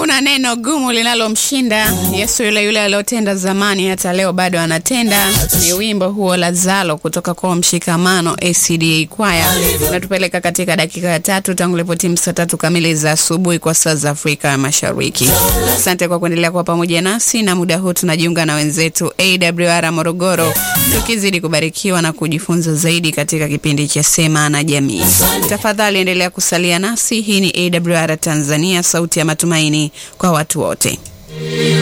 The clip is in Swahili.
Hakuna neno gumu linalomshinda Yesu, yule yule aliotenda zamani, hata leo bado anatenda. Ni wimbo huo Lazalo kutoka kwa Mshikamano ACDA Kwaya. Unatupeleka katika dakika ya tatu tangu ilipotimu saa tatu kamili za asubuhi kwa saa za Afrika ya Mashariki. Asante kwa kuendelea kuwa pamoja nasi, na muda huu tunajiunga na wenzetu AWR Morogoro, tukizidi kubarikiwa na kujifunza zaidi katika kipindi cha Sema na Jamii. Tafadhali endelea kusalia nasi. Hii ni AWR Tanzania, sauti ya matumaini kwa watu wote.